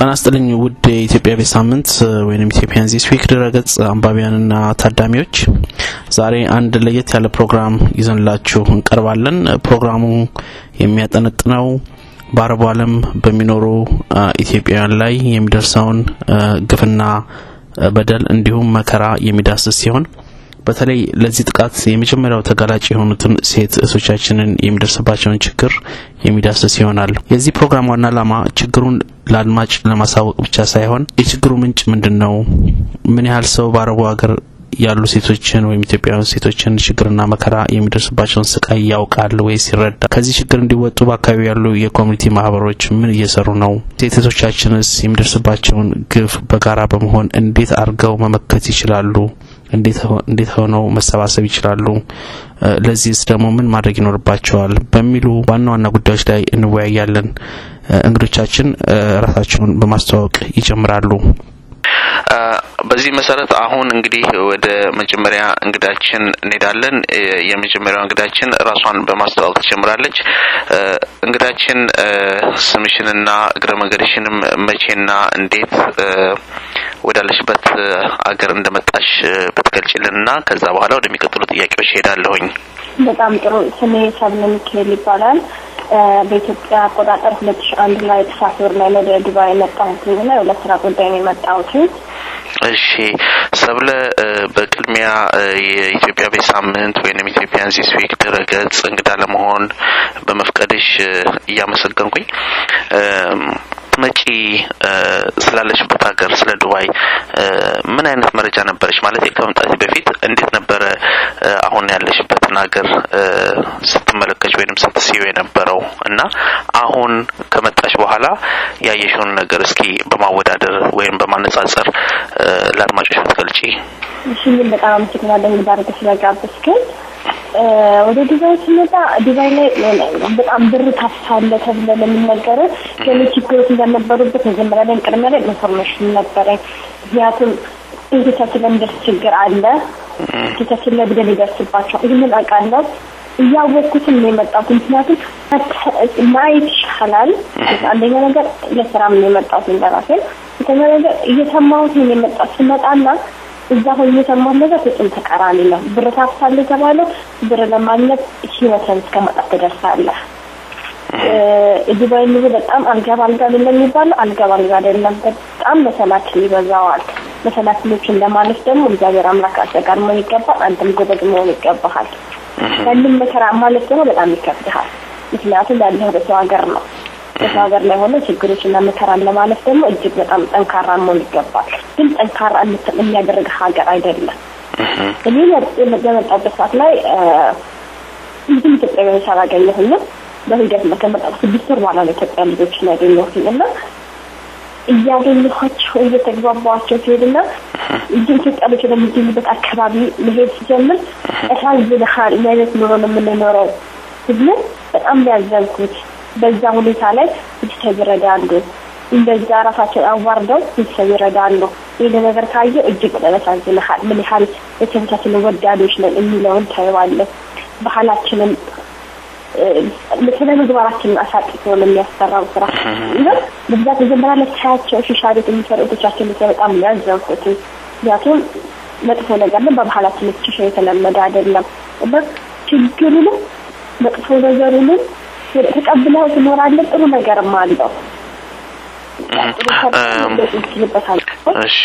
ጤና ይስጥልኝ ውድ የኢትዮጵያ ቤት ሳምንት ወይም ኢትዮጵያን ዚስ ዊክ ድረገጽ አንባቢያንና ታዳሚዎች ዛሬ አንድ ለየት ያለ ፕሮግራም ይዘንላችሁ እንቀርባለን። ፕሮግራሙ የሚያጠነጥነው በአረቡ ዓለም በሚኖሩ ኢትዮጵያውያን ላይ የሚደርሰውን ግፍና በደል እንዲሁም መከራ የሚዳስስ ሲሆን በተለይ ለዚህ ጥቃት የመጀመሪያው ተጋላጭ የሆኑትን ሴት እህቶቻችንን የሚደርስባቸውን ችግር የሚዳስስ ይሆናል። የዚህ ፕሮግራም ዋና ዓላማ ችግሩን ለአድማጭ ለማሳወቅ ብቻ ሳይሆን የችግሩ ምንጭ ምንድን ነው፣ ምን ያህል ሰው በአረቡ ሀገር ያሉ ሴቶችን ወይም ኢትዮጵያውያን ሴቶችን ችግርና መከራ የሚደርስባቸውን ስቃይ ያውቃል ወይስ ይረዳል? ከዚህ ችግር እንዲወጡ በአካባቢ ያሉ የኮሚኒቲ ማህበሮች ምን እየሰሩ ነው? ሴቶቻችንስ የሚደርስባቸውን ግፍ በጋራ በመሆን እንዴት አድርገው መመከት ይችላሉ? እንዴት ሆነው መሰባሰብ ይችላሉ? ለዚህስ ደግሞ ምን ማድረግ ይኖርባቸዋል? በሚሉ ዋና ዋና ጉዳዮች ላይ እንወያያለን። እንግዶቻችን ራሳቸውን በማስተዋወቅ ይጀምራሉ። በዚህ መሰረት አሁን እንግዲህ ወደ መጀመሪያ እንግዳችን እንሄዳለን። የመጀመሪያው እንግዳችን ራሷን በማስተዋወቅ ትጀምራለች። እንግዳችን ስምሽንና እግረ መንገድሽንም መቼና እንዴት ወዳለሽበት አገር እንደመጣሽ ብትገልጭልንና ከዛ በኋላ ወደሚቀጥሉ ጥያቄዎች ሄዳለሁኝ። በጣም ጥሩ። ስሜ ሰብለ ሚካኤል ይባላል። በኢትዮጵያ አቆጣጠር ሁለት ሺ አንድ ላይ ጥፋት ወር ላይ ወደ ዱባይ የመጣሁት እና ለስራ ጉዳይ ነው የመጣሁት። እሺ ሰብለ፣ በቅድሚያ የኢትዮጵያ ቤት ሳምንት ወይም ኢትዮጵያን ዚስ ዊክ ድረገጽ እንግዳ ለመሆን በመፍቀድሽ እያመሰገንኩኝ መጪ ስላለሽበት ሀገር ስለ ዱባይ ምን አይነት መረጃ ነበረች? ማለት ከመምጣት በፊት እንዴት ነበረ አሁን ያለሽበትን ሀገር ስትመለከች ወይም ስትስዩ የነበረው እና አሁን ከመጣሽ በኋላ ያየሽውን ነገር እስኪ በማወዳደር ወይም በማነጻጸር ለአድማጮች ብትገልጪ። እሺ፣ በጣም አመሰግናለሁ እንግዳ አድርገህ ስለጋበዝከኝ። ወደ ዱባይ ስመጣ ዱባይ ላይ በጣም ብር ታፍሳለህ ተብለ ለሚነገረው ከኔ ችግሮች እንደነበሩበት መጀመሪያ ላይ ቅድሚያ ላይ ኢንፎርሜሽን ነበረኝ። ምክንያቱም እህቶቻችን ለሚደርስ ችግር አለ፣ እህቶቻችን ላይ በደል ይደርስባቸው ይህንን አውቃለሁ። እያወቅኩትም ነው የመጣሁት። ምክንያቱም ማየት ይሻላል። አንደኛ ነገር ለስራም ነው የመጣሁት እንደራሴ። ሁለተኛ ነገር እየሰማሁት ነው የመጣሁት ስመጣና እዛ ሆኜ የሰማሁት ነገር ፍጹም ተቃራኒ ነው። ብር ታፍሳለህ የተባለው ብር ለማግኘት ህይወትን እስከ ማጣት ትደርሳለህ። ዱባይ ኑሮ በጣም አልጋ ባልጋ ነው የሚባለው፣ አልጋ ባልጋ አይደለም። በጣም መሰላችን ይበዛዋል። መሰላችሎችን ለማለፍ ደግሞ እግዚአብሔር አምላክ አዘጋድሞ ይገባል። አንተም ጎበዝ መሆን ይገባሃል። ያንን መከራ ማለት ደግሞ በጣም ይከብድሃል። ምክንያቱም ያለህ በሰው ሀገር ነው። በሰው ሀገር ላይ ሆነ ችግሮችና መከራን ለማለፍ ደግሞ እጅግ በጣም ጠንካራ መሆን ይገባል። ግን ጠንካራ የሚያደርግ ሀገር አይደለም። እኔ በመጣበት ሰዓት ላይ ብዙም ኢትዮጵያውያን አላገኘሁኝም። በሂደት ከመጣሁ ስድስት ወር በኋላ ነው ኢትዮጵያ ልጆችን ያገኘሁትኝ እና እያገኘኋቸው እየተግባባኋቸው ሲሄድና ኢትዮጵያ ልጅ ወደሚገኙበት አካባቢ መሄድ ሲጀምር ያሳዝንሃል። ምን አይነት ኑሮ ነው የምንኖረው ስብል በጣም ያዘንኩት በዛ ሁኔታ ላይ ቤተሰብ ይረዳሉ። እንደዛ ራሳቸውን አዋርደው ቤተሰብ ይረዳሉ። ይህ ነገር ካየው እጅግ በጣም ያሳዝንሃል። ምን ያህል ቤተሰቦቻችንን ወዳዶች ነን የሚለውን ታየዋለህ። ባህላችንን ስለ ምግባራችንን አሳጥቶ ነው የሚያሰራው ስራ እና በብዛት መጀመሪያ ላይ ሳያቸው ሺሻ ቤት የሚሰሩ እህቶቻችን ላይ በጣም ያዘንኩት። ምክንያቱም መጥፎ ነገር ነው፣ በባህላችን ሺሻ የተለመደ አይደለም እና ችግሩንም መጥፎ ነገሩንም ተቀብለው ትኖራለህ። ጥሩ ነገርም አለው። እሺ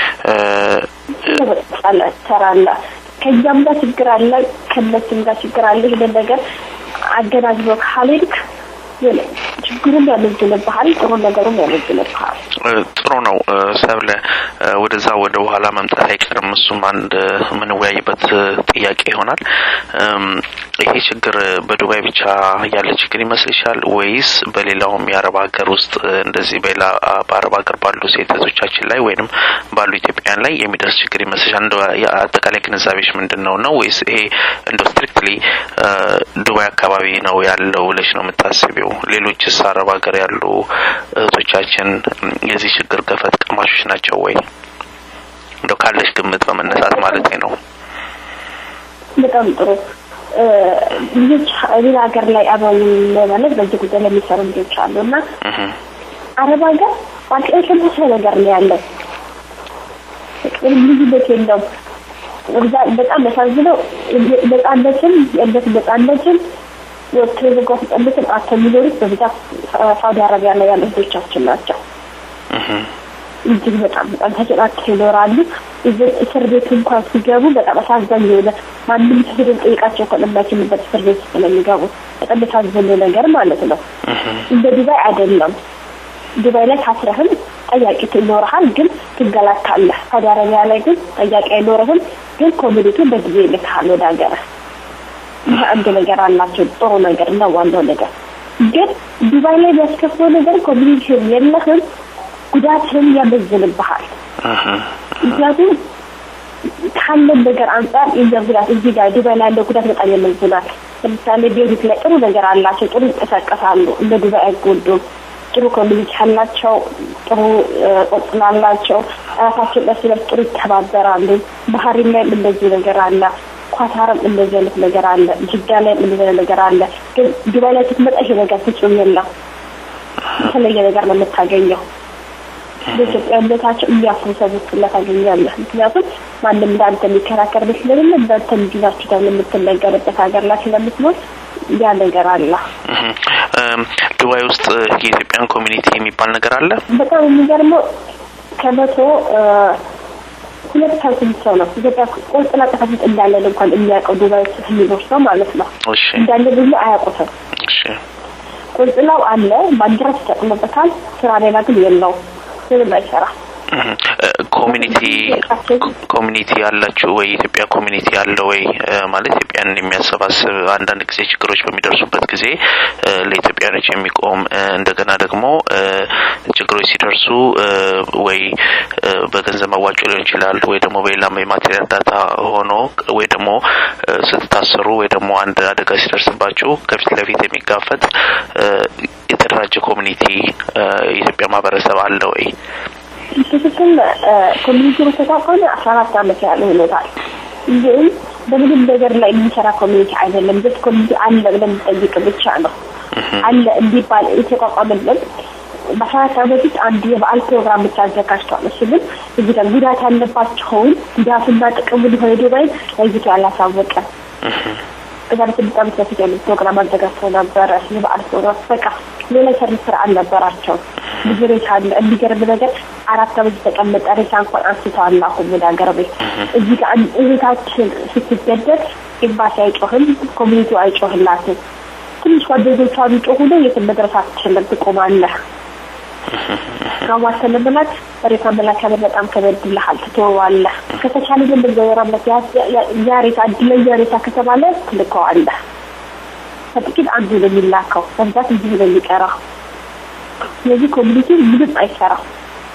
ትሰራለህ። ከዚያም ጋር ችግር አለ፣ ከነሱም ጋር ችግር አለ። ይሄንን ነገር አገናዝቦ ካልሄድክ ችግሩን ያመዝንብሃል፣ ጥሩ ነገሩን ያመዝንብሃል። ጥሩ ነው ሰብለ፣ ወደዛ ወደ በኋላ መምጣት አይቀርም። እሱም አንድ የምንወያይበት ጥያቄ ይሆናል። ይሄ ችግር በዱባይ ብቻ ያለ ችግር ይመስልሻል ወይስ በሌላውም የአረብ ሀገር ውስጥ እንደዚህ በሌላ በአረብ ሀገር ባሉ ሴቶቻችን ላይ ወይንም ባሉ ኢትዮጵያውያን ላይ የሚደርስ ችግር ይመስልሻል? እንደ አጠቃላይ ግንዛቤሽ ምንድን ነው ነው ወይስ ይሄ እንደ ስትሪክትሊ ዱባይ አካባቢ ነው ያለው ብለሽ ነው የምታስቢው? ሌሎችስ አረብ ሀገር ያሉ እህቶቻችን የዚህ ችግር ገፈት ቀማሾች ናቸው ወይ? እንደው ካለሽ ግምት በመነሳት ማለት ነው። በጣም ጥሩ ልጆች ሌላ ሀገር ላይ አብረው ማለት በዚህ ጉዳይ ላይ የሚሰሩ ልጆች አሉ እና አረብ ሀገር በቃ የተመሳሳይ ነገር ነው ያለው። ልዩነት የለውም። በጣም ያሳዝነው ነጻነትን የእምነት ነጻነትን ወጥቶ የመጓዝ ነጻነትን አጥተው የሚኖሩት በብዛት ሳውዲ አረቢያ ላይ ያሉ እህቶቻችን ናቸው። እጅግ በጣም በጣም ተጨናቅተው ይኖራሉ። እስር ቤት እንኳን ሲገቡ በጣም አሳዛኝ የሆነ ማንም ሄዶ ጠይቃቸው እንኳን የማይችልበት እስር ቤት ስለሚገቡ በጣም ያሳዘነ ነገር ማለት ነው። እንደ ዱባይ አይደለም። ዱባይ ላይ ታስረህም ጠያቂ ይኖርሃል፣ ግን ትንገላታለህ። ሳውዲ አረቢያ ላይ ግን ጠያቂ አይኖርህም፣ ግን ኮሚኒቲውን በጊዜ ይልክሃል ወደ ሀገር። ይህ አንድ ነገር አላቸው፣ ጥሩ ነገር እና ዋናው ነገር ግን ዱባይ ላይ የሚያስከፍለው ነገር ኮሚኒቲውን የለህም፣ ጉዳትህን ያመዝንብሃል። ምክንያቱም ካለን ነገር አንጻር የኛ ጉዳት እዚህ ጋር ዱባይ ላይ ያለው ጉዳት በጣም ያመዝናል። ለምሳሌ ቤሩት ላይ ጥሩ ነገር አላቸው፣ ጥሩ ይንቀሳቀሳሉ፣ እንደ ዱባይ አይጎዱም። ጥሩ ኮሚኒቲ አላቸው፣ ጥሩ ቆጽላ አላቸው፣ ራሳቸው እርስ በርስ ጥሩ ይተባበራሉ። ባህሪን ላይም እንደዚህ ነገር አለ፣ ኳታርም እንደዚህ አይነት ነገር አለ፣ ጅዳ ላይም እንደዚህ አይነት ነገር አለ። ግን ዱባይ ላይ ስትመጣ ይሄ ነገር ፍጹም የለም። የተለየ ነገር ነው የምታገኘው። በኢትዮጵያነታቸው የሚያፍሩ ሰዎች ሁላ ታገኛለህ። ምክንያቱም ማንም እንዳንተ የሚከራከር ስለሌለ እንዳንተ እንዲናችሁ ተብሎ የምትነገርበት ሀገር ላይ ስለምትኖር ያ ነገር አለ። ዱባይ ውስጥ የኢትዮጵያን ኮሚኒቲ የሚባል ነገር አለ። በጣም የሚገርመው ከመቶ ሁለት ፐርሰንት ሰው ነው ኢትዮጵያ ቆንጽላ ጽሕፈት ቤት እንዳለን እንኳን የሚያውቀው ዱባይ ውስጥ የሚኖር ሰው ማለት ነው። እሺ እንዳለ ብዙ አያውቁትም። እሺ ቆንጽላው አለ፣ ባንዲራ ተጠቅሞበታል። ስራ ሌላ ግን የለውም። ምንም አይሰራ ኮሚኒቲ ኮሚኒቲ ያላችሁ ወይ የኢትዮጵያ ኮሚኒቲ አለ ወይ ማለት ኢትዮጵያንን የሚያሰባስብ አንዳንድ ጊዜ ችግሮች በሚደርሱበት ጊዜ ለኢትዮጵያኖች የሚቆም እንደገና ደግሞ ችግሮች ሲደርሱ ወይ በገንዘብ መዋጮ ሊሆን ይችላል ወይ ደግሞ በሌላም የማቴሪያል እርዳታ ሆኖ ወይ ደግሞ ስትታሰሩ ወይ ደግሞ አንድ አደጋ ሲደርስባችሁ ከፊት ለፊት የሚጋፈጥ የተደራጀ ኮሚኒቲ የኢትዮጵያ ማህበረሰብ አለ ወይ? ትክክል ኮሚኒቲ በተቋቋመ አስራ አራት አመት ያህል ሆኖታል። ግን በምንም ነገር ላይ የሚሰራ ኮሚኒቲ አይደለም። ጀስት ኮሚኒቲ አለ ብለን ጠይቅ ብቻ ነው አለ እንዲባል የተቋቋመልን በአስራ አራት አመት ውስጥ አንድ የበዓል ፕሮግራም ብቻ አዘጋጅቷል። እሱ ግን እዚህ ጋር ጉዳት ያለባቸውን ጉዳትና ጥቅሙን የሆነ ዱባይን ለይቶ ያላሳወቀ ከዛ በስድስት አመት በፊት ያሉት ፕሮግራም አዘጋጅተው ነበረ። የበዓል ፕሮግራም በቃ ሌላ ሰርቪስ ስራ አልነበራቸው። ብዙ ሬሳ አለ። የሚገርም ነገር አራት አመት የተቀመጠ ሬሳ እንኳን አንስተዋል። አሁን ወደ ሀገር ቤት እዚህ ጋር እህታችን ስትገደል ኤምባሲ አይጮህም፣ ኮሚኒቲው አይጮህላትም። ትንሽ ጓደኞቿ ቢጮሁ ነው የትም መድረስ አትችልም፣ ትቆማለህ። ጋዋተ ለመላክ ሬሳ መላክ ያለ በጣም ከበድልሃል፣ ትተወዋለህ። ከተቻለ ግን በዘወራበት ያ ሬሳ እድለኛ ሬሳ ከተባለ ትልከዋለህ። ከጥቂት አንዱ ነው የሚላከው፣ በብዛት እንዲሁ ነው የሚቀራው። ስለዚህ ኮሚኒቲ ምንም አይሰራም።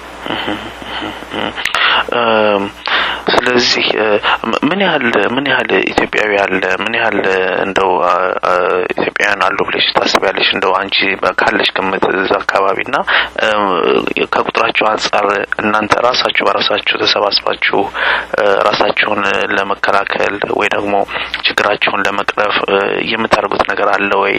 ስለዚህ ምን ያህል ምን ያህል ኢትዮጵያዊ አለ? ምን ያህል እንደው ኢትዮጵያውያን አሉ ብለሽ ታስቢያለሽ? እንደው አንቺ ካለሽ ግምት እዛ አካባቢና ከቁጥራችሁ አንጻር እናንተ ራሳችሁ በራሳችሁ ተሰባስባችሁ ራሳችሁን ለመከላከል ወይ ደግሞ ችግራችሁን ለመቅረፍ የምታደርጉት ነገር አለ ወይ?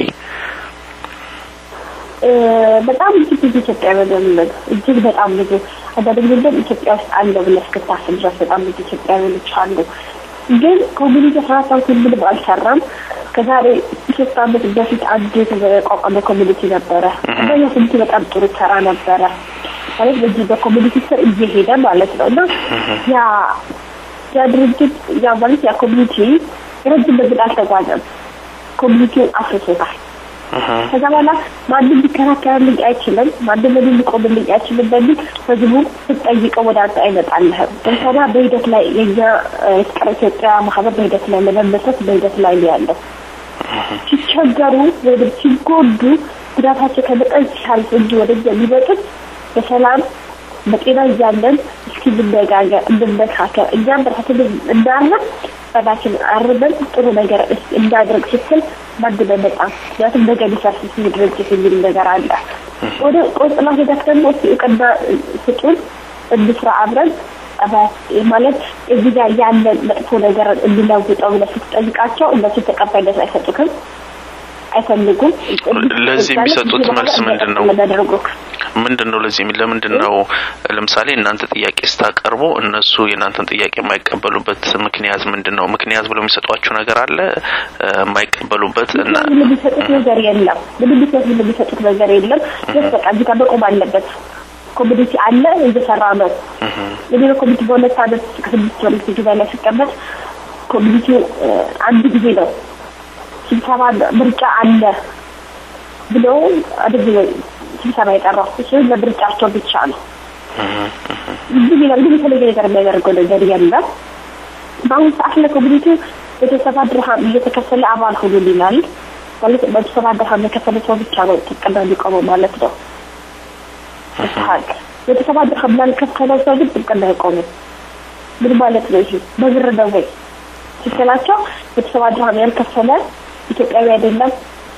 በጣም እጅግ ብዙ ኢትዮጵያውያን ያሉን እጅግ በጣም ብዙ አንዳንድ ጊዜ ግን ኢትዮጵያ ውስጥ አለ ብለህ እስክታስብ ድረስ በጣም ብዙ ኢትዮጵያውያኖች አሉ። ግን ኮሚኒቲ ስርዓታዊ ምንም አልሰራም። ከዛሬ ሶስት አመት በፊት አንድ የተቋቋመ ኮሚኒቲ ነበረ እና ያ ኮሚኒቲ በጣም ጥሩ ሰራ ነበረ ማለት በዚህ በኮሚኒቲ ስር እየሄደ ማለት ነው እና ያ ያ ድርጅት ያ ማለት ያ ኮሚኒቲ ረጅም መንገድ አልተጓዘም። ኮሚኒቲውን አፍርሶታል። ከዛ በኋላ ማንም ሊከራከርልኝ አይችልም፣ ማንም ለኔ ሊቆምልኝ አይችልም በሚል ህዝቡ ስትጠይቀው ወደ አንተ አይመጣልህም። ለምሳሌ በሂደት ላይ የኛ የፍቅር ኢትዮጵያ ማህበር በሂደት ላይ ለመመስረት በሂደት ላይ ነው ያለው። ሲቸገሩ ወይም ሲጎዱ ጉዳታቸው ከመጠን ሲያልፍ እንጂ ወደኛ የሚመጡት በሰላም በጤና እያለን እስኪ እንነጋገር፣ እንመካከር እኛም በራሳችን እንዳለን ጸባችን አርበን ጥሩ ነገር እንዳደርግ ስትል ማንም አይመጣም። ምክንያቱም ነገ ሊፈርስ ሲል ድርጅት የሚል ነገር አለ። ወደ ቆንጽላ ሄዳት ደግሞ እስኪ እውቅና ስጡን እንስራ አብረን ማለት እዚህ ጋር ያለን መጥፎ ነገር እንዲለውጠው ብለህ ስትጠይቃቸው እነሱ ተቀባይነት አይሰጡትም። አይፈልጉም። ለዚህ የሚሰጡት መልስ ምንድን ነው? ለሚያደርጉ ምንድን ነው ለዚህ ለምንድን ነው ለምሳሌ እናንተ ጥያቄ ስታቀርቡ እነሱ የእናንተን ጥያቄ የማይቀበሉበት ምክንያት ምንድን ነው? ምክንያት ብለው የሚሰጧችሁ ነገር አለ የማይቀበሉበት እና ምንም የሚሰጡት ነገር የለም። ምንም ምክንያት ምንም የሚሰጡት ነገር የለም። ስ በቃ እዚህ ጋር መቆም አለበት። ኮሚኒቲ አለ እየሰራ ነው። የሌሎ ኮሚኒቲ በሁለት አመት ከስድስት ወር ጊዜ ላይ ሲቀመጥ ኮሚኒቲ አንድ ጊዜ ነው ስብሰባ ምርጫ አለ ብለው አድግ ስብሰባ የጠራው እሱ ለምርጫቸው ብቻ ነው። ብዙ ሌላ ምንም የተለየ ነገር የሚያደርገው ነገር የለም። በአሁኑ ሰዓት ለኮሚኒቲ ቤተሰባ ድርሃም እየተከፈለ አባል ሁሉ ይላል ማለት ቤተሰባ ድርሃም የከፈለ ሰው ብቻ ነው ጥቅና የሚቆመው ማለት ነው። ሀቅ ቤተሰባ ድርሃም ላልከፈለው ሰው ግን ጥቅና አይቆምም። ምን ማለት ነው ይሄ? በብር ነው ወይ ስትላቸው ቤተሰባ ድርሃም ያልከፈለ ኢትዮጵያዊ አይደለም።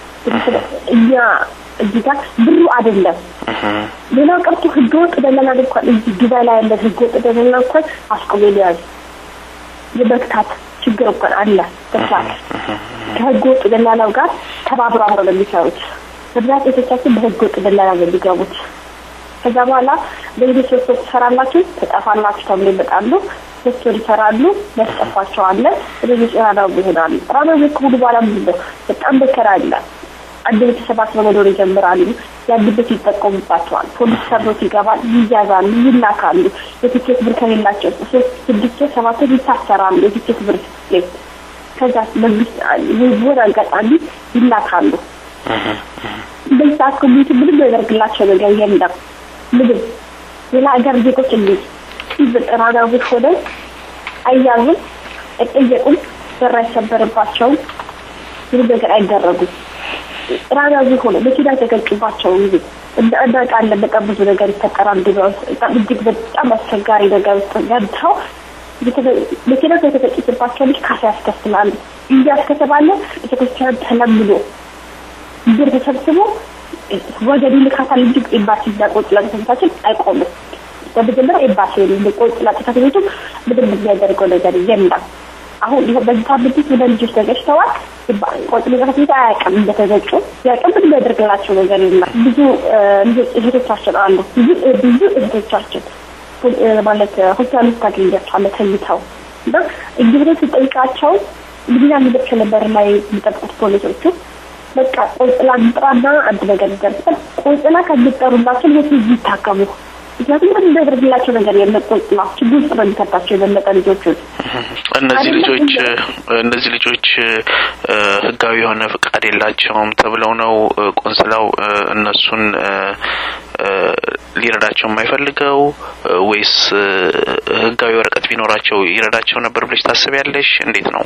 እኛ እዚህ ጋር ብሩ አይደለም። ሌላው ቀርቶ ህገወጥ ደላላ እንኳን እዚህ ዱባይ ላይ ያለ ህገወጥ ደላላ እንኳን አስቆሞ ሊያዝ የመግታት ችግር እንኳን አለ። በሳት ከህገወጥ ደላላው ጋር ተባብሮ አብረው ነው የሚሰሩት። በብዛት ቤቶቻችን በህገወጥ ደላላ ነው የሚገቡት። ከዛ በኋላ በዚህ ሶስት ወር ትሰራላችሁ፣ ትጠፋላችሁ ተብሎ ይመጣሉ። ሶስት ወር ይሰራሉ፣ ያስጠፋቸዋለን። ስለዚህ ራዳው ይሆናሉ። ራዳው ከሆኑ በኋላ ምንድን ነው በጣም መከራ አለ። አንድ ቤተሰብ አስበው መኖር ይጀምራሉ። ያሉበት ይጠቀሙባቸዋል። ፖሊስ ሰብሮት ይገባል፣ ይያዛሉ፣ ይላካሉ። የትኬት ብር ከሌላቸው ሶስት ስድስት ወር ሰባት ወር ይታሰራሉ። የትኬት ብር ሌት ከዛ መንግስት ህዝቡን አጋጣሚ ይላካሉ። በዛ ኮሚኒቲ ምንም ያደርግላቸው ነገር የለም። ምንም ሌላ ሀገር ዜጎች እንዴት በጠራዳዊ ሆነ አያዙም፣ አይጠየቁም፣ በር አይሰበርባቸውም፣ ምንም ነገር አይደረጉም። ራዳዊ ሆነ መኪና የተገጩባቸው ጊዜ እናውቃለን። በጣም ብዙ ነገር ይፈጠራል። ዱባይ ውስጥ በጣም እጅግ በጣም አስቸጋሪ ነገር ውስጥ ገብተው መኪና የተገጭባቸው ልጅ ካሳ ያስከፍላሉ። እንጂ ያስከተባለ ቤተክርስቲያን ተለምኖ ብር ተሰብስቦ ወገዱ ልካታል እንጂ ኤምባሲ እና ቆንጽላ ጽሕፈታችን አይቆምም። በመጀመሪያ ኤምባሲ ቆንጽላ ጽሕፈት ቤቱ ምንም የሚያደርገው ነገር የለም። አሁን ይኸው በዚህ ሳምንት ውስጥ ሁለት ልጆች ተገጭተዋል። ቆንጽላ ጽሕፈት ቤቱ አያውቅም እንደተገጩ ያውቅም ምንም የሚያደርግላቸው ነገር የለም። ብዙ እህቶቻችን አሉ ብዙ ብዙ እህቶቻችን ማለት ሆስፒታል ውስጥ ታገኛቸዋለህ ተኝተው እና እንግዲህ ስጠይቃቸው እንግዲህ ያሉበት ነበር ላይ የሚጠብቁት ፖሊሶቹ በቃ ቆንጽላ እንጥራና አንድ ነገር ይደርሳል። ቆንጽላ ከሚጠሩላቸው ልጆች ልጅ ይታከሙ። ምክንያቱም ምን የሚያደርግላቸው ነገር የለም። ቆንጽላ ችግር ውስጥ ነው የሚከታቸው የበለጠ ልጆቹን። እነዚህ ልጆች እነዚህ ልጆች ህጋዊ የሆነ ፍቃድ የላቸውም ተብለው ነው ቆንስላው እነሱን ሊረዳቸው የማይፈልገው ወይስ ህጋዊ ወረቀት ቢኖራቸው ይረዳቸው ነበር ብለሽ ታስቢያለሽ? እንዴት ነው?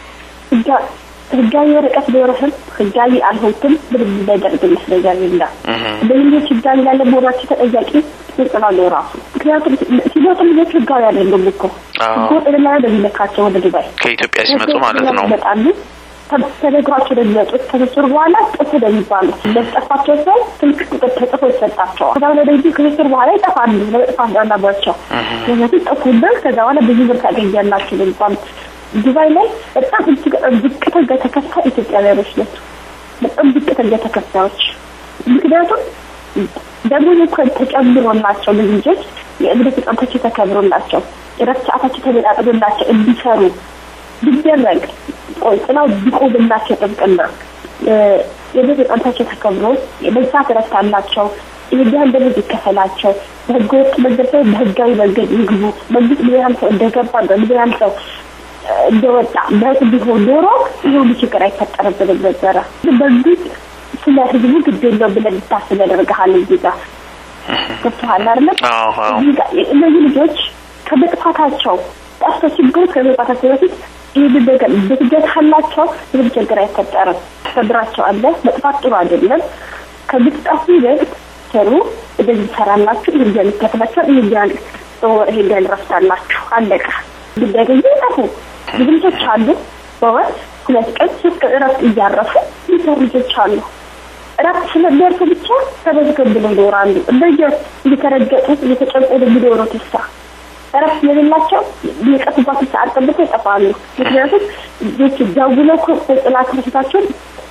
ህጋዊ ወረቀት ቢኖርህም ህጋዊ አልሆንክም ምንም የሚያደርግልህ ነገር የለም። በልጆች ህጋዊ ላለ መሆናቸው ተጠያቂ ቆንጽላ ነው ራሱ። ምክንያቱም ሲመጡ ልጆች ህጋዊ አይደሉም እኮ ህገወጥ ደላላ ነው የሚለካቸው ወደ ዱባይ ከኢትዮጵያ ሲመጡ ማለት ነው። ይመጣሉ ተነግሯቸው ነው የሚመጡት። ከስር በኋላ ጥፍ ነው የሚባሉት። ለጠፋቸው ሰው ስልክ ቁጥር ተጽፎ ይሰጣቸዋል። ከዛ ወደ ዚህ ከስር በኋላ ይጠፋሉ። ለመጥፋት አላባቸው ምክንያቱም ጠፉና ከዛ በኋላ ብዙ ብር ታገኛላችሁ ነው የሚባሉት። ዱባይ ላይ በጣም እጅግ ዝቅተኛ ተከፋይ ኢትዮጵያውያኖች ናቸው። በጣም ዝቅተኛ ተከፋዮች። ምክንያቱም ደግሞ እንኳን ተጨምሮላቸው ልጆች የእምነት ነጻነታቸው ተከብሮላቸው የረፍት ሰዓታቸው ተመጣጥኖላቸው እንዲሰሩ ቢደረግ ቆንጽላው ቢቆምላቸው ጥብቅና የእምነት ነጻነታቸው ተከብሮ በሰዓት እረፍት አላቸው። ይህን ያህል ደሞዝ ይከፈላቸው። በህገ ወጥ መንገድ ሳይሆን በህጋዊ መንገድ ይግቡ። መንግስት ምን ያህል ሰው እንደገባ ምን ያህል ሰው እንደወጣ በት ቢሆን ኖሮ ይህ ሁሉ ችግር አይፈጠርብንም ነበረ። መንግስት ስለ ህዝቡ ግድ የለውም ብለን ልታስብ ያደርግሃል። እዚህ ጋር ገብቶሃል አይደለም? እነዚህ ልጆች ከመጥፋታቸው ጠፍቶ ችግሩ ከመጥፋታቸው በፊት ይህንን ነገር ብትገታላቸው ምንም ችግር አይፈጠርም። ተብራቸው አለ መጥፋት ጥሩ አይደለም። ከምትጠፉ ይበልጥ ስሩ፣ እንደዚህ ትሰራላችሁ፣ ይህን ያህል ይከፍላችኋል፣ ይህን ያህል ይህን ያህል ረፍታላችሁ፣ አለቀ። ብናገኙ ይጠፉ ብዙ ልጆች አሉ። በወር ሁለት ቀን ሶስት ቀን እረፍት እያረፉ የሚሰሩ ልጆች አሉ። እረፍት ስለሚያርፉ ብቻ ተመዝገብ ብለው ይኖራሉ። እንደየ እየተረገጡ እየተጨቆኑ የሚኖሩ ተስፋ እረፍት ስለሌላቸው የቀጡባትን ሰዓት ጠብቀው ይጠፋሉ። ምክንያቱም ልጆች ደውለው ቆንጽላ ትምህርታቸውን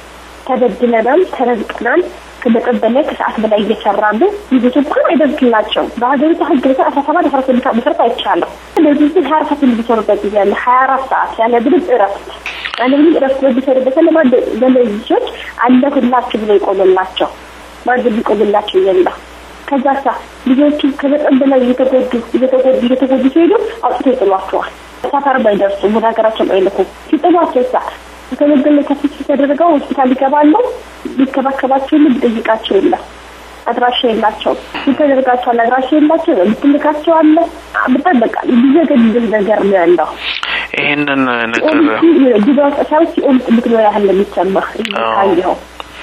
ተበድለናል፣ ተረዝቀናል፣ ከመጠን በላይ ከሰዓት በላይ እየሰራን ነው። ልጆች እንኳን አይደርግላቸው በሀገሪቱ ህግ መሰረት አስራ ሰባት አስራ ስምንት መሰረት አይቻልም። ስለዚህ ግን ሀያ አራት ሰዓት የሚሰሩበት ጊዜ አለ። ሀያ አራት ሰዓት ያለ ምንም እረፍት ያለ ምንም እረፍት በሚሰሩበት ያለ ማን ለእነዚህ ልጆች አለሁላችሁ ብሎ ይቆምላቸው ማን የሚቆምላቸው የለም። ከዛ ሳ ልጆቹ ከመጠን በላይ እየተጎዱ እየተጎዱ እየተጎዱ ሲሄዱ አውጥቶ ይጥሏቸዋል። ሰፈርም አይደርሱም፣ ወደ ሀገራቸውም አይልኩም። ሲጥሏቸው ሳ ከመገለ ከፊት ተደርገው ሆስፒታል ይገባሉ። ሊከባከባቸው የለም፣ ሊጠይቃቸው የለም። አድራሻ የላቸው ይተደርጋቸዋል። አድራሻ የላቸው የምትልካቸው አለ። በጣም በቃ ሊዘገድል ነገር ነው ያለው። ይህንን ነገር ጊዜ ሳይ ሲኦል ምትኖር ያህል የሚሰማ ካየኸው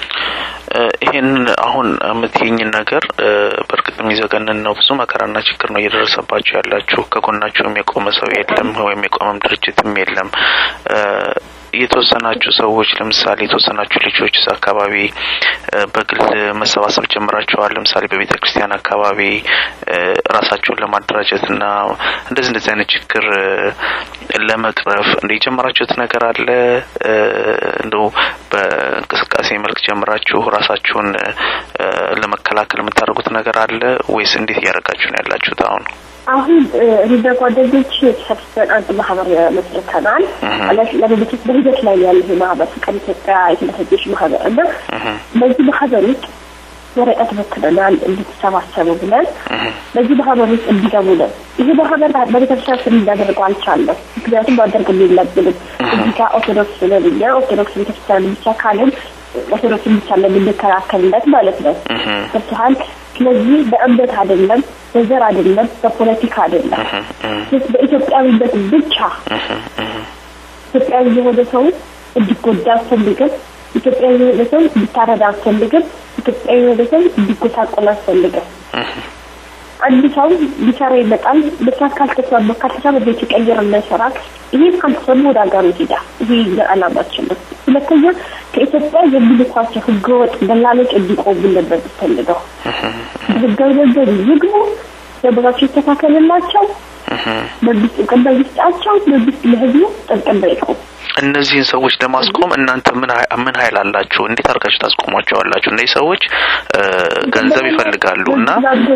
ይሄን አሁን የምትይኝን ነገር በእርግጥ የሚዘገንን ነው። ብዙ መከራና ችግር ነው እየደረሰባቸው ያላችሁ። ከጎናችሁም የቆመ ሰው የለም ወይም የቆመም ድርጅትም የለም። የተወሰናችሁ ሰዎች ለምሳሌ የተወሰናችሁ ልጆች እዛ አካባቢ በግል መሰባሰብ ጀምራችኋል። ለምሳሌ በቤተ ክርስቲያን አካባቢ ራሳችሁን ለማደራጀት እና እንደዚህ እንደዚህ አይነት ችግር ለመቅረፍ እንደ የጀመራችሁት ነገር አለ? እንደው በእንቅስቃሴ መልክ ጀምራችሁ ራሳችሁን ለመከላከል የምታደርጉት ነገር አለ ወይስ እንዴት እያደረጋችሁ ነው ያላችሁት አሁን? አሁን እንደ ጓደኞች ተሰብስበን አንድ ማህበር መስርተናል። ለቤቶች በሂደት ላይ ያለ ይሄ ማህበር ፍቅር ኢትዮጵያ የተመሰጀች ማህበር እና በዚህ ማህበር ውስጥ ወረቀት በትነናል እንድትሰባሰቡ ብለን በዚህ ማህበር ውስጥ እንዲገቡ ነው። ይሄ ማህበር በቤተክርስቲያን ስም እንዳደርገው አልቻለም። ምክንያቱም ማደርግ የለብንም እዚህ ጋር ኦርቶዶክስ ነን እኛ ኦርቶዶክስ ቤተክርስቲያን ብቻ ካልን ኦርቶዶክስ ብቻ ለምንከላከልለት ማለት ነው ገብቶሃል። ስለዚህ በእምነት አይደለም፣ በዘር አይደለም፣ በፖለቲካ አይደለም፣ በኢትዮጵያዊነት ብቻ ኢትዮጵያዊ የሆነ ሰው እንዲጎዳ አልፈልግም። ኢትዮጵያዊ የሆነ ሰው እንዲታረዳ አልፈልግም። ኢትዮጵያዊ የሆነ ሰው እንዲጎሳቆል አልፈልግም። አንድ ሰው ሊሰራ ይመጣል። መስራት ካልተስማማ ካልተስማማ ቤት ይቀይር እና ይሰራል። ይሄ ካልተስማማ ወደ ሀገሩ ይሄዳል። ይሄ የዓላማችን ነው። ሁለተኛ ከኢትዮጵያ የሚልኳቸው ህገወጥ ደላሎች እንዲቆሙልን ነው የምፈልገው። ህጋዊ መንገድ ይግቡ፣ ደሞዛቸው ይስተካከልላቸው፣ መንግስት እውቅና ይስጣቸው፣ መንግስት ለህዝቡ ጥብቅና ይቁም። እነዚህን ሰዎች ለማስቆም እናንተ ምን ምን ኃይል አላችሁ? እንዴት አድርጋችሁ ታስቆሟቸዋላችሁ? እነዚህ ሰዎች ገንዘብ ይፈልጋሉ እና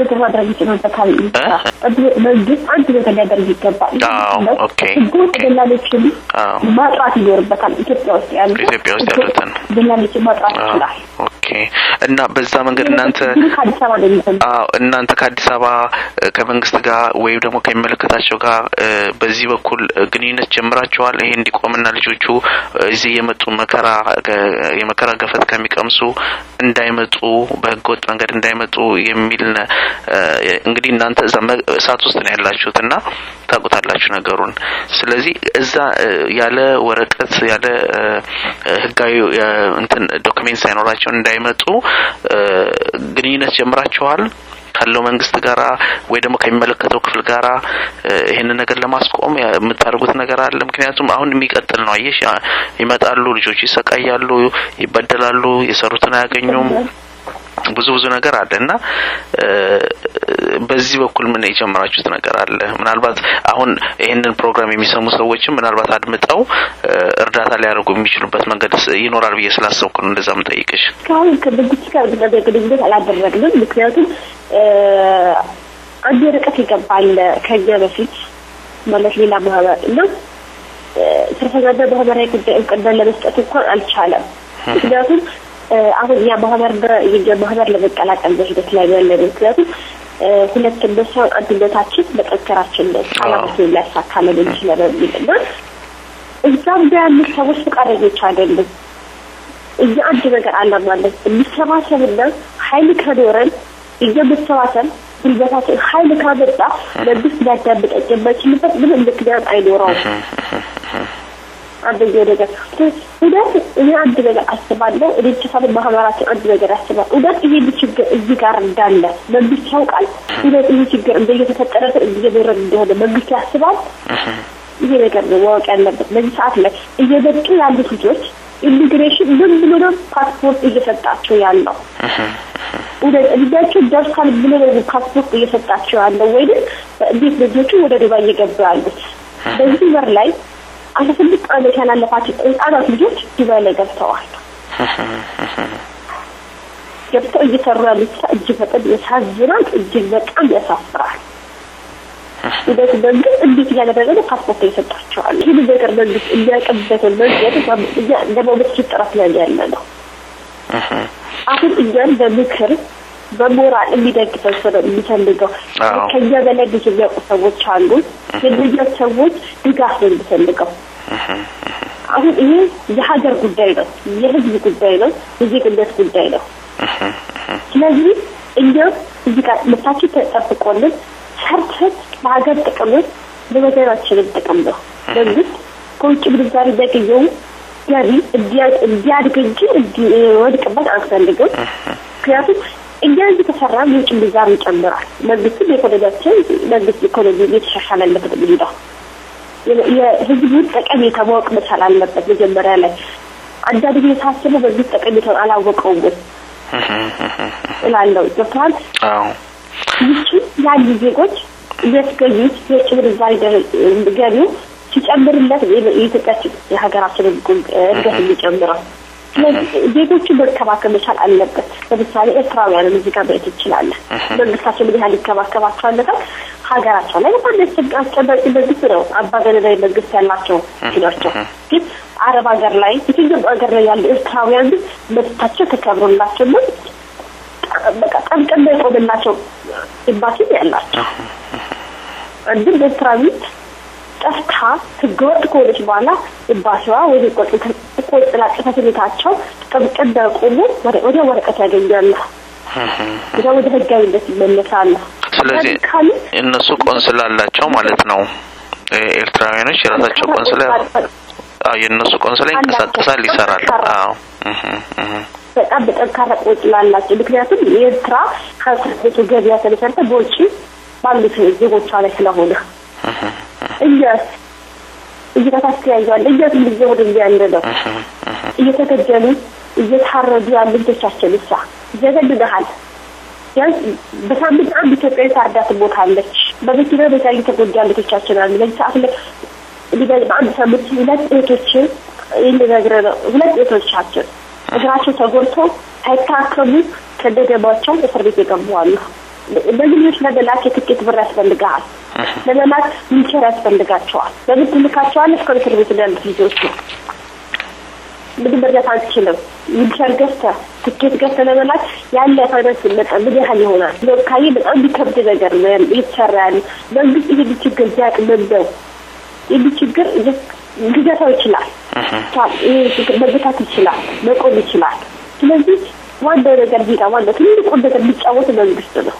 መንግስት አንድ ነገር ሊያደርግ ይገባል። ኦኬ ደላሎችን ማጥራት ይኖርበታል። ኢትዮጵያ ውስጥ ያሉ ኢትዮጵያ ውስጥ ያሉትን ደላሎችን ማጥራት ይችላል። ኦኬ እና በዛ መንገድ እናንተ ከአዲስ አበባ ነው የሚጀምረው። አዎ እናንተ ከአዲስ አበባ ከመንግስት ጋር ወይም ደግሞ ከሚመለከታቸው ጋር በዚህ በኩል ግንኙነት ጀምራችኋል? ይሄ እንዲቆምና ልጆቹ እዚህ የመጡ መከራ የመከራ ገፈት ከሚቀምሱ እንዳይመጡ በህገወጥ መንገድ እንዳይመጡ የሚል እንግዲህ እናንተ እዛ እሳት ውስጥ ነው ያላችሁት እና ታውቁታላችሁ ነገሩን። ስለዚህ እዛ ያለ ወረቀት ያለ ህጋዊ እንትን ዶክሜንት ሳይኖራቸው እንዳይመጡ ግንኙነት ጀምራችኋል ካለው መንግስት ጋራ ወይ ደግሞ ከሚመለከተው ክፍል ጋራ ይሄንን ነገር ለማስቆም የምታደርጉት ነገር አለ? ምክንያቱም አሁን የሚቀጥል ነው። አየሽ፣ ይመጣሉ፣ ልጆች ይሰቃያሉ፣ ይበደላሉ፣ የሰሩትን አያገኙም። ብዙ ብዙ ነገር አለ እና በዚህ በኩል ምን የጀመራችሁት ነገር አለ? ምናልባት አሁን ይህንን ፕሮግራም የሚሰሙ ሰዎችም ምናልባት አድምጠው እርዳታ ሊያደርጉ የሚችሉበት መንገድ ይኖራል ብዬ ስላሰብኩ ነው እንደዛ ምጠይቅሽ። እስካሁን ከመንግስት ጋር ነገር ግንኙነት አላደረግንም። ምክንያቱም አንድ ርቀት ይገባል ከኛ በፊት ማለት ሌላ ማህበር እና ስርፈዛና ማህበራዊ ጉዳይ እውቅና ለመስጠት እንኳን አልቻለም። ምክንያቱም አሁን ያ ማህበር ማህበር ለመቀላቀል በሂደት ላይ ያለ ነው። ምክንያቱም ሁለት እነሱ አንድነታችን መጠንከራችን ነው አላማችን ሊያሳካለን እንችላለን የሚል እና እዛም ያሉት ሰዎች ፈቃደኞች አይደሉም። እኛ አንድ ነገር አላማለን የሚሰባሰብና ሀይል ከኖረን እኛ መሰባሰብ ጉልበታችን ሀይል ካመጣ መንግስት ሊያዳምጠን የማይችልበት ምንም ምክንያት አይኖረውም። አንደኛው ነገር እውነት እኔ አንድ ነገር አስባለሁ። እኔ ችሳል ማህበራችን አንድ ነገር ያስባል። እውነት ይሄን ችግር እዚህ ጋር እንዳለ መንግስት ያውቃል። እውነት ይሄ ችግር እንደ እየተፈጠረ እየበረድ እንደሆነ መንግስት ያስባል። ይሄ ነገር ነው ማወቅ ያለበት። በዚህ ሰዓት ላይ እየመጡ ያሉት ልጆች ኢሚግሬሽን ምን ብሎ ነው ፓስፖርት እየሰጣቸው ያለው? እውነት እድሜያቸው ደርሷል ብሎ ነው ፓስፖርት እየሰጣቸው ያለው ወይም እንዴት ልጆቹ ወደ ዱባይ እየገቡ ያሉት? በዚህ ወር ላይ አስራ ስድስት ዓመት ያላለፋቸው ህጻናት ልጆች ዱባይ ላይ ገብተዋል። ገብተው እየሰሩ ያሉት ስራ እጅግ በጣም ያሳዝናል። እጅግ በጣም ያሳፍራል። እንደዚህ መንግስት እንዴት እያደረገ ነው ፓስፖርት ይሰጣቸዋል። ይህን ነገር መንግስት የሚያውቅበትን መንገድ እኛ ለመመስ ጥረት ላይ ያለ ነው። አሁን እኛን በምክር በሞራል የሚደግፈን ሰው ነው የሚፈልገው። አዎ። ከኛ በላይ ብዙ የሚያውቁ ሰዎች አሉ። የእነኛ ሰዎች ድጋፍ ነው የሚፈልገው። አሁን ይሄ የሀገር ጉዳይ ነው፣ የህዝብ ጉዳይ ነው፣ የዜግነት ጉዳይ ነው። ስለዚህ እኛም እዚህ ጋር መብታችን ተጠብቆልን ሰርተን ለሀገር ጥቅምን ለወገናችንም ጥቅም ነው። መንግስት ከውጭ ምንዛሪ የሚያገኘው ገቢ እንዲያ- እንዲያድግ እንጂ እንዲወድቅበት አንፈልግም። ምክንያቱም እኛ እዚህ ከሰራን የውጭ ምንዛሪ ይጨምራል። መንግስትም ኢኮኖሚያችን መንግስት ኢኮኖሚ እየተሻሻለለት ነው የሚሄደው። የ- የህዝቡን ጠቀሜታ ማወቅ መቻል አለበት። መጀመሪያ ላይ አንዳንድ ጊዜ ሳስበው መንግስት ጠቀሜታውን አላወቀውም ወይ እላለሁ። ገብቶሃል? አዎ ይቺ ያሉ ዜጎች የሚያስገኙት የውጭ ምንዛሪ ደ- ገቢው ሲጨምርለት ነው የ- የኢትዮጵያችን የሀገራችንን ጉ- እድገት የሚጨምረው። ስለዚህ ዜጎቹን መንከባከብ መቻል አለበት። ለምሳሌ ኤርትራውያንን እዚህ ጋር ማየት እንችላለን። መንግስታቸው ምን ያህል ይንከባከባቸዋል? በጣም ሀገራቸው ላይ በጣም ያስቸግ- አስጨናቂ መንግስት ነው። አምባገነናዊ መንግስት ያላቸው ናቸው። ግን አረብ ሀገር ላይ የትኛውም ሀገር ላይ ያሉ ኤርትራውያን ግን መብታቸው ተከብሮላቸው ነው በቃ ጠንቅና የቆመላቸው ኤምባሲ ያላቸው አንድም ኤርትራዊት ጠፍታ ህገወጥ ከሆነች በኋላ ኤምባሲዋ ወይ ቆንጽላ ጽሕፈት ቤታቸው ጠንቅና ቆሞ ወዲያ ወረቀት ያገኛሉ። ወዲያ ወደ ህጋዊነት ይመለሳሉ። ስለዚህ ካሉ እነሱ ቆንስላ አላቸው ማለት ነው። ኤ- ኤርትራውያኖች የራሳቸው ቆንስላ አዎ፣ የእነሱ ቆንስላ ይንቀሳቀሳል፣ ይሰራል። አዎ እህ እህ በጣም በጠንካራ ቆንጽላ አላቸው። ምክንያቱም የኤርትራ ከቤቱ ገበያ ተመሰርተ በውጭ ባሉት ዜጎቿ ላይ ስለሆነ እኛስ እየተታስ ያያል እኛስ ምን ጊዜ ወደ ያለ ነው እየተገደሉ እየታረዱ ያሉ ልጆቻችን እሳ ይዘገድልሃል። ቢያንስ በሳምንት አንድ ኢትዮጵያዊ ታርዳት ቦታ አለች። በመኪና በዛ እየተጎዳ ልጆቻችን አሉ። በዚህ ሰዓት ላይ ሊበ- በአንድ ሳምንት ሁለት እህቶችን የሚነግረ ነው ሁለት እህቶቻችን እግራቸው ተጎድቶ ሳይታከሙ ከነደማቸው እስር ቤት የገቡ አሉ። እነዚህ ልጆች ለመላክ የትኬት ብር ያስፈልግሃል። ለመላክ ዊልቸር ያስፈልጋቸዋል። በምን ትልካቸዋለህ? እስከ እስር ቤት ነው ያሉት ልጆች ነው። ምንም መርዳት አንችልም። ዊልቸር ገዝተህ ትኬት ገዝተህ ለመላክ ያለ ፋይናንስ መጠን ምን ያህል ይሆናል? ካየ በጣም የሚከብድ ነገር ነው ያለ- እየተሰራ ያለ መንግስት ይህን ችግር ቢያቅም ነው ይህ ችግር ሊገታው ይችላል። ይህ ችግር መገታት ይችላል፣ መቆም ይችላል። ስለዚህ ዋናው ነገር ቢጋ ዋናው ትልቁ ነገር የሚጫወት መንግስት ነው።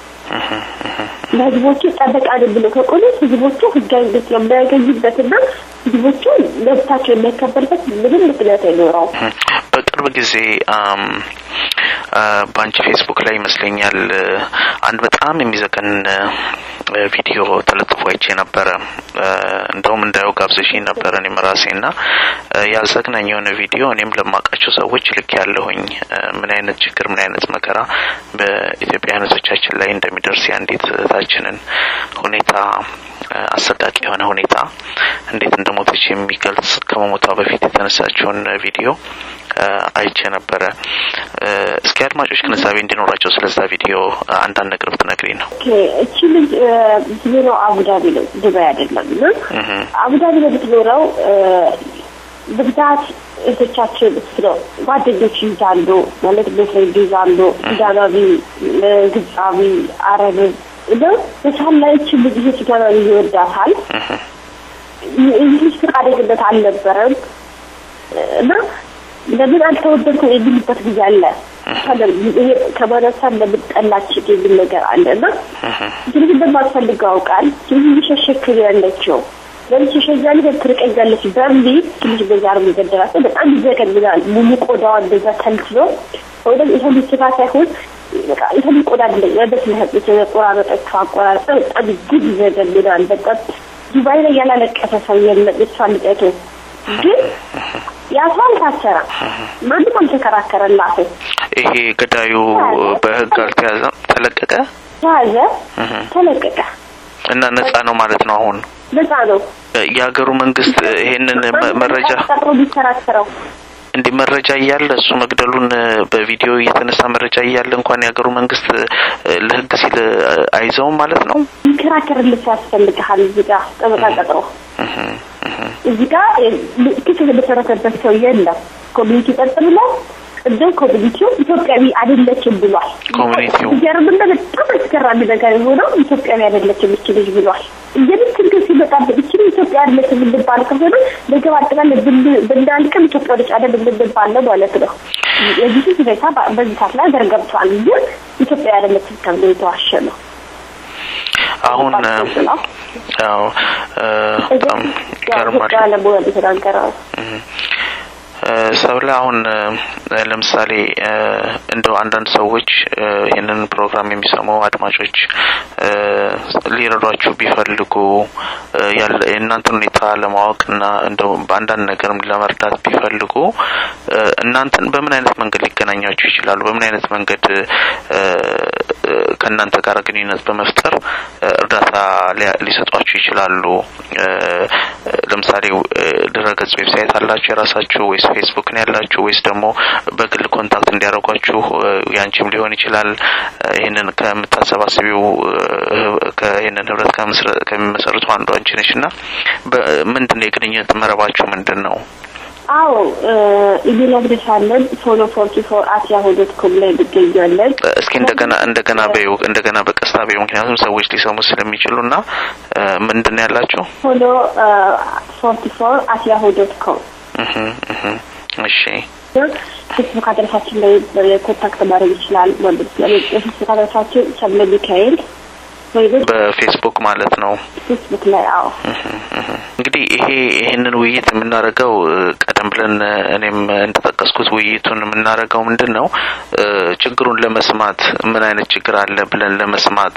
ለህዝቦቹ ጠበቃ ነን ብሎ ከቆሙ ህዝቦቹ ህጋዊነት የማያገኙበትና ህዝቦቹ መብታቸው የሚያከበርበት ምንም ምክንያት አይኖረውም። በቅርብ ጊዜ አም አ፣ በአንቺ ፌስቡክ ላይ ይመስለኛል እ፣ አንድ በጣም የሚዘገን እ፣ ቪዲዮ ተለጥፎ አይቼ ነበረ። እ፣ እንደውም እንዳየው ጋብዘሽኝ ነበረ እኔም ራሴ እና እ፣ ያዘግናኝ የሆነ ቪዲዮ እኔም ለማውቃቸው ሰዎች ልክ ያለሁኝ ምን አይነት ችግር ምን አይነት መከራ በኢትዮጵያውያኖቻችን ላይ እንደሚደርስ የአንዲት እህታችንን ሁኔታ እ፣ አሰቃቂ የሆነ ሁኔታ እንዴት እንደሞተች የሚገልጽ ከመሞቷ በፊት የተነሳችውን ቪዲዮ እ፣ አይቼ ነበረ። እ፣ እስኪ አድማጮች ግንዛቤ እንዲኖራቸው ስለዛ ቪዲዮ አንዳንድ ነገር ብትነግሪኝ ነው። ኦኬ፣ እቺ ልጅ እ፣ የምትኖረው አቡዳቢ ነው፣ ዱባይ አይደለም። እና እህ አቡዳቢ ነው የምትኖረው። እ፣ በብዛት እህቶቻችን ነው ጓደኞች ይይዛሉ ማለት ቦይፍሬንድ ይይዛሉ፣ ሱዳናዊ፣ እ፣ ግብፃዊ፣ አረብ እና በሳል ላይ እቺ ልጅ ይሄ ሱዳናዊ ይወዳታል። እንግሊዝ ፈቃደኝነት አልነበረም እና ለምን አልተወደድኩም የሚልበት ጊዜ አለ። ይሄ ከማነሳን ለምን ጠላችኝ የሚል ነገር አለ እና እንግዲህ እንደማትፈልገው አውቃል። ስለዚህ እየሸሸክ ነው ያለችው ለምን ትሸሻለች፣ ለምን ትርቀኛለች በሚል ትንሽ በዛ ነው የሚገደላት። በጣም ይዘገንናል። ሙሉ ቆዳዋ እንደዛ ተልትሎ ወደ ይሄን ስጋ ሳይሆን በቃ ይሄን ቆዳ እንደኛ በስለህ የተቆራረጠችው አቆራረጠ በጣም እጅግ ይዘገንናል። በጣም ዱባይ ላይ ያላለቀሰ ሰው የለም። እሷን ልጠቱ ግን ያሷ አልታሰረም። ማንም አልተከራከረላትም። ይሄ ገዳዩ በህግ አልተያዘም፣ ተለቀቀ ተያዘ፣ ተለቀቀ። እና ነጻ ነው ማለት ነው። አሁን ነጻ ነው። የሀገሩ መንግስት ይሄንን መ- መረጃ ቀጥሮ ቢከራከረው እንዲህ መረጃ እያለ እሱ መግደሉን በቪዲዮ እየተነሳ መረጃ እያለ እንኳን የሀገሩ መንግስት ለህግ ሲል አይዘውም ማለት ነው። ይከራከርልህ ያስፈልግሃል። እዚህ ጋር ጠበቃ ቀጥሮ እዚህ ጋር ክስ የተመሰረተበት ሰው የለም። ኮሚኒቲ ቀጥ ብሎ ቅድም ኮሚኒቲው ኢትዮጵያዊ አይደለችም ብሏል። ኮሚኒቲው ጀርምና በጣም አስገራሚ ነገር የሆነው ኢትዮጵያዊ አይደለችም እች ልጅ ብሏል። እንግዲህ ችግር ሲመጣበት እችን ኢትዮጵያ አይደለችም እንባል ከሆነ ነገ አጠቃላይ ብናልቅም ኢትዮጵያ ልጅ አይደል እንባል ነው ማለት ነው። የዚህ ሁኔታ በዚህ ሰዓት ላይ ሀገር ገብቷል። ግን ኢትዮጵያ አይደለችም ተብሎ የተዋሸ ነው። አሁን ያው በጣም ገርማል ያለሙያ የተናገረው ሰብለ አሁን ለምሳሌ እንደው አንዳንድ ሰዎች ይህንን ፕሮግራም የሚሰሙ አድማጮች ሊረዷችሁ ቢፈልጉ የእናንተን ሁኔታ ለማወቅና እንደው በአንዳንድ ነገርም ለመርዳት ቢፈልጉ እናንተን በምን አይነት መንገድ ሊገናኛችሁ ይችላሉ? በምን አይነት መንገድ ከእናንተ ጋር ግንኙነት በመፍጠር እርዳታ ሊሰጧችሁ ይችላሉ? ለምሳሌ ድረገጽ ዌብሳይት አላችሁ የራሳችሁ ወይስ ፌስቡክ ነው ያላችሁ ወይስ ደግሞ በግል ኮንታክት እንዲያደርጓችሁ ያንቺም ሊሆን ይችላል ይህንን ከምታሰባስቢው ይህንን ህብረት ከሚመሰርቱ አንዱ አንቺ ነሽ እና ምንድን ነው የግንኙነት መረባችሁ ምንድን ነው? አዎ ኢሜል አድሬስ አለን ፎሎ ፎርቲ ፎር አት ያሁ ዶት ኮም ላይ እንገኛለን። እስኪ እንደገና እንደገና በይው እንደገና በቀስታ በይው፣ ምክንያቱም ሰዎች ሊሰሙ ስለሚችሉ እና ምንድን ነው ያላችሁ? ፎሎ ፎርቲ ፎር አት ያሁ ዶት ኮም እሺ ፌስቡክ አድረሳችን ላይ ኮንታክት ማድረግ ይችላል። የፌስቡክ አድረሳችን ሰብለ ሚካኤል በፌስቡክ ማለት ነው። ፌስቡክ ላይ አዎ። እንግዲህ ይሄ ይህንን ውይይት የምናደርገው ቀደም ብለን እኔም እንደጠቀስኩት ውይይቱን የምናደርገው ምንድን ነው ችግሩን ለመስማት ምን አይነት ችግር አለ ብለን ለመስማት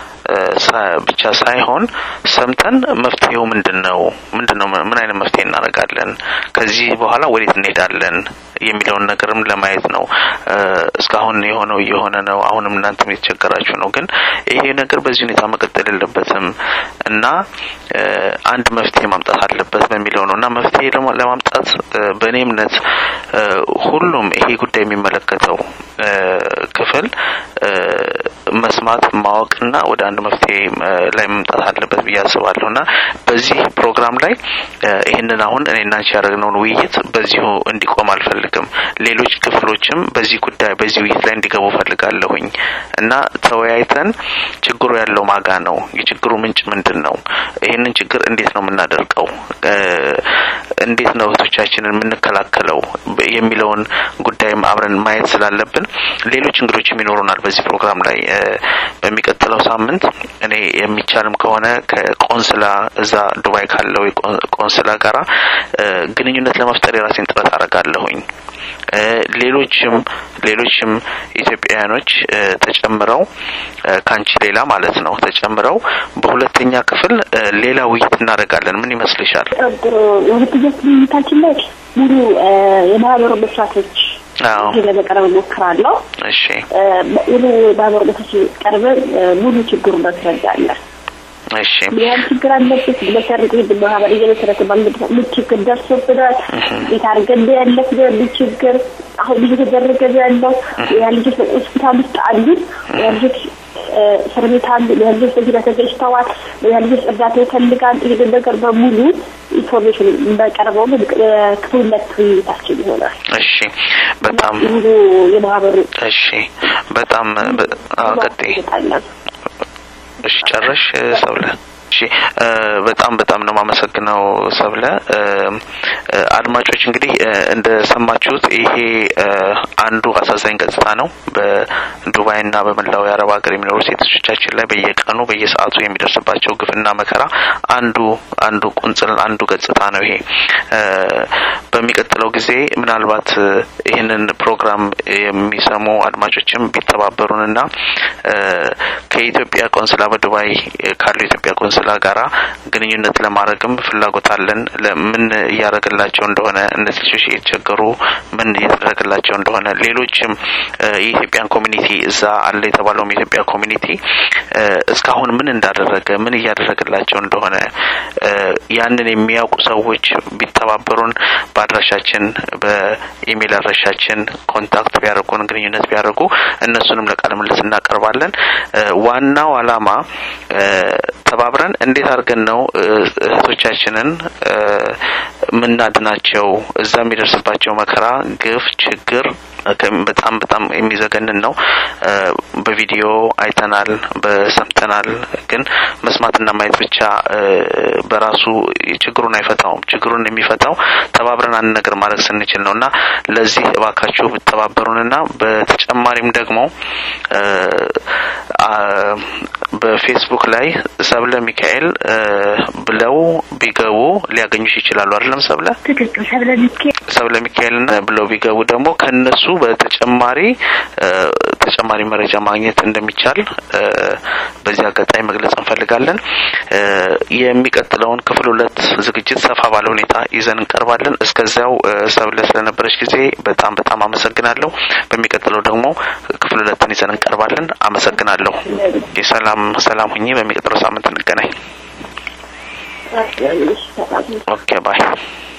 ብቻ ሳይሆን ሰምተን መፍትሄው ምንድን ነው ምንድን ነው ምን አይነት መፍትሄ እናደርጋለን ከዚህ በኋላ ወዴት እንሄዳለን የሚለውን ነገርም ለማየት ነው። እስካሁን የሆነው እየሆነ ነው። አሁንም እናንተም የተቸገራችሁ ነው። ግን ይሄ ነገር በዚህ ሁኔታ መቀጠል የለበትም እና አንድ መፍትሄ ማምጣት አለበት በሚለው ነው እና መፍትሄ ለማምጣት በእኔ እምነት ሁሉም ይሄ ጉዳይ የሚመለከተው ክፍል መስማት ማወቅና ወደ አንድ መፍትሄ ላይ መምጣት አለበት ብዬ አስባለሁ እና በዚህ ፕሮግራም ላይ ይህንን አሁን እኔና አንቺ ያደረግነውን ውይይት በዚሁ እንዲቆም አልፈልግም። ሌሎች ክፍሎችም በዚህ ጉዳይ በዚህ ውይይት ላይ እንዲገቡ ፈልጋለሁኝ እና ተወያይተን ችግሩ ያለው ማጋ ነው፣ የችግሩ ምንጭ ምንድን ነው፣ ይህንን ችግር እንዴት ነው የምናደርገው፣ እንዴት ነው እህቶቻችንን የምንከላከለው የሚለውን ጉዳይም አብረን ማየት ስላለብን ሌሎች እንግዶችም ይኖሩናል በዚህ ፕሮግራም ላይ በሚቀጥለው ሳምንት እኔ የሚቻልም ከሆነ ከቆንስላ እዛ ዱባይ ካለው ቆንስላ ጋራ ግንኙነት ለመፍጠር የራሴን ጥረት አደርጋለሁኝ። ሌሎችም ሌሎችም ኢትዮጵያውያኖች ተጨምረው ከአንቺ ሌላ ማለት ነው ተጨምረው በሁለተኛ ክፍል ሌላ ውይይት እናደርጋለን። ምን ይመስልሻል? ሁለተኛ ውይይታችን ላይ ሙሉ የማህበሩ መስራቶች ለመቀረብ እሞክራለሁ። እሺ ሙሉ ማህበሩ መስራቶች ቀርበን ሙሉ ችግሩን እናስረዳለን። እሺ ያን ችግር አለበት መሰረት ይህ ማህበር እየመሰረተ ባለበት ምን ችግር ደርሶብናል፣ እንዴት አድርገን ያለፍነው ምን ችግር አሁን ልጅ ተደረገ ያለው ያ ልጆች ሆስፒታል ውስጥ አሉ፣ ያ ልጆች እስር ቤት አሉ፣ ያ ልጆች በዚህ ተገጭተዋል፣ ያ ልጆች እርዳታ ይፈልጋል። ይህንን ነገር በሙሉ ኢንፎርሜሽን በቀርበው ክፍል ሁለት ውይይታችን ይሆናል። እሺ በጣም ሙሉ የማህበሩ እሺ በጣም ቀጥይ እሺ ጨረሽ ሰብለ? እሺ በጣም በጣም ነው የማመሰግነው ሰብለ። አድማጮች እንግዲህ እንደሰማችሁት ይሄ አንዱ አሳዛኝ ገጽታ ነው። በዱባይና በመላው የአረብ ሀገር የሚኖሩ ሴቶቻችን ላይ በየቀኑ በየሰዓቱ የሚደርስባቸው ግፍና መከራ አንዱ አንዱ ቁንጽል አንዱ ገጽታ ነው ይሄ። በሚቀጥለው ጊዜ ምናልባት ይህንን ፕሮግራም የሚሰሙ አድማጮችም ቢተባበሩንና ከኢትዮጵያ ቆንስላ በዱባይ ካሉ የኢትዮጵያ ቆንስላ ተድላ ጋራ ግንኙነት ለማድረግም ፍላጎት አለን። ምን እያደረገላቸው እንደሆነ እነዚህ ልጆች እየተቸገሩ ምን እየተደረገላቸው እንደሆነ ሌሎችም የኢትዮጵያን ኮሚኒቲ እዛ አለ የተባለውም የኢትዮጵያ ኮሚኒቲ እስካሁን ምን እንዳደረገ ምን እያደረገላቸው እንደሆነ ያንን የሚያውቁ ሰዎች ቢተባበሩን በአድራሻችን በኢሜይል አድራሻችን ኮንታክት ቢያደርጉን ግንኙነት ቢያደርጉ እነሱንም ለቃለ ምልልስ እናቀርባለን። ዋናው አላማ ተባብረን እንዴት አድርገን ነው እህቶቻችንን ምናድናቸው? እዛ የሚደርስባቸው መከራ፣ ግፍ፣ ችግር በጣም በጣም የሚዘገንን ነው። በቪዲዮ አይተናል፣ በሰምተናል። ግን መስማትና ማየት ብቻ በራሱ ችግሩን አይፈታውም። ችግሩን የሚፈታው ተባብረን አንድ ነገር ማድረግ ስንችል ነው እና ለዚህ እባካችሁ ብተባበሩንና በተጨማሪም ደግሞ በፌስቡክ ላይ ሰብለ ሚካኤል ብለው ቢገቡ ሊያገኙሽ ይችላሉ። አይደለም ሰብለ ትክክል። ሰብለ ሚካኤል ሰብለ ሚካኤልን ብለው ቢገቡ ደግሞ ከነሱ በተጨማሪ ተጨማሪ መረጃ ማግኘት እንደሚቻል በዚህ አጋጣሚ መግለጽ እንፈልጋለን። የሚቀጥለውን ክፍል ሁለት ዝግጅት ሰፋ ባለ ሁኔታ ይዘን እንቀርባለን። እስከዚያው ሰብለ ስለነበረች ጊዜ በጣም በጣም አመሰግናለሁ። በሚቀጥለው ደግሞ ክፍል ሁለትን ይዘን እንቀርባለን። አመሰግናለሁ። የሰላም ሰላም ሁኚ። በሚቀጥለው ሳምንት እንገናኝ። ኦኬ ባይ